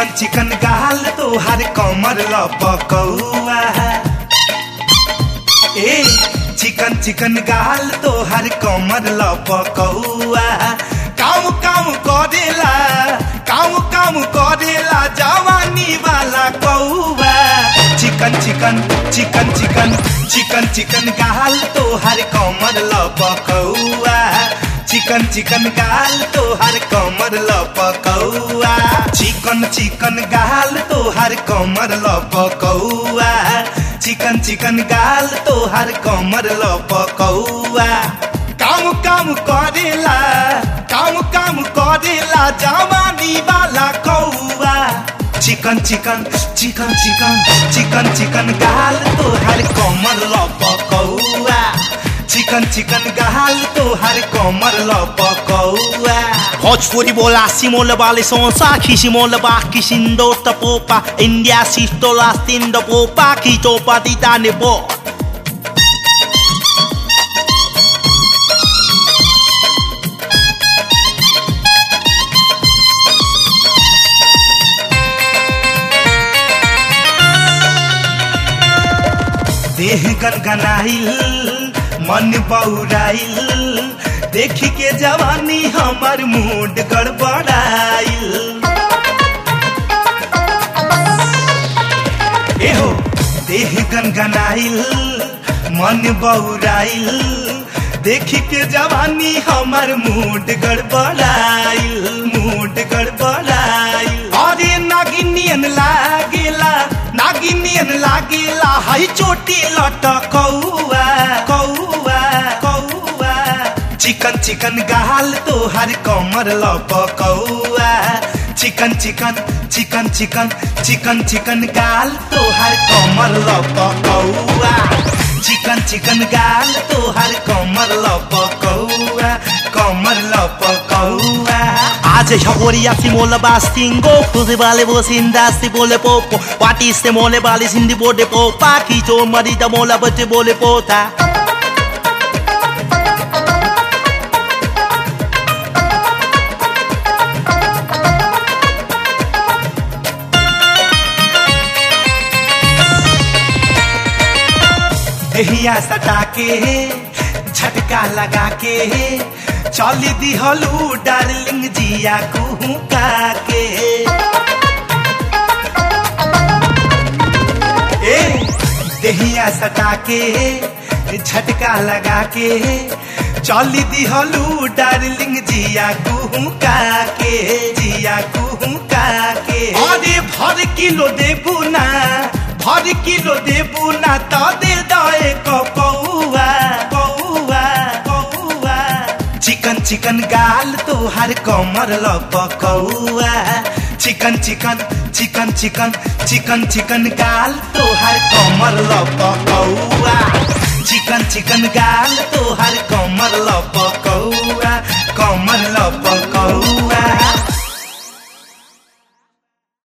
चिकन गाल तोहार कमर लपकौआ ए चिकन चिकन गाल तोहार कमर लपकौआ काम काम करेला काम काम करेला जवानी वाला कौआ चिकन चिकन चिकन चिकन चिकन चिकन गाल तोहार कमर लपकौआ चिकन चिकन गाल तोहार कमर लपकौआ चिकन चिकन गाल तोहार कमर लपकौआ चिकन चिकन गाल तोहार कमर लपकौआ काम काम करेला काम काम करेला जवानी वाला कौआ चिकन चिकन चिकन चिकन चिकन चिकन गाल तोहार कमर लपकौआ चिकन चिकन गाल तोहार कमर लपकौआ Bhojpuri bola simole vale son saki simole baki sindo tapopa india sistola stindo popa kito patitane po देह गनगनाइल मन बौराइल देख के जवानी हमर मूड गड़बड़ाइल एहो देह गनगनाइल मन बौराइल देख के जवानी हमर मूड गड़बड़ाइल मूड गड़बड़ाइल अरे नागिनियन लागेला नागिनियन लागेला हई चोटी लटकौआ कौआ कौआ चिकन चिकन गाल तोहर कमर लपकौआ चिकन चिकन चिकन चिकन चिकन चिकन गाल तोहर कमर लपकौआ चिकन चिकन गाल तोहर कमर लपकौआ कमर लपकौआ Aze shagoria simole bastingo Kuzi vale bo sinda si bole popo Wati se mole vale sindi bode popa Kito marita mola bate bole pota देहिया सटा के झटका लगा के चल दिहलू डार्लिंग जिया कुहुका के ए देहिया सटा के झटका लगा के चल दिहलू डार्लिंग जिया कुहुका के जिया कुहुका के अरे भर किलो देबू ना भर किलो देबू ना तो दे दए कौआ कौआ कौआ चिकन चिकन गाल तोहार कमर लपकौआ चिकन चिकन चिकन चिकन चिकन चिकन गाल तोहार कमर लपकौआ चिकन चिकन गाल तोहार कमर लपकौआ कमर लपकौआ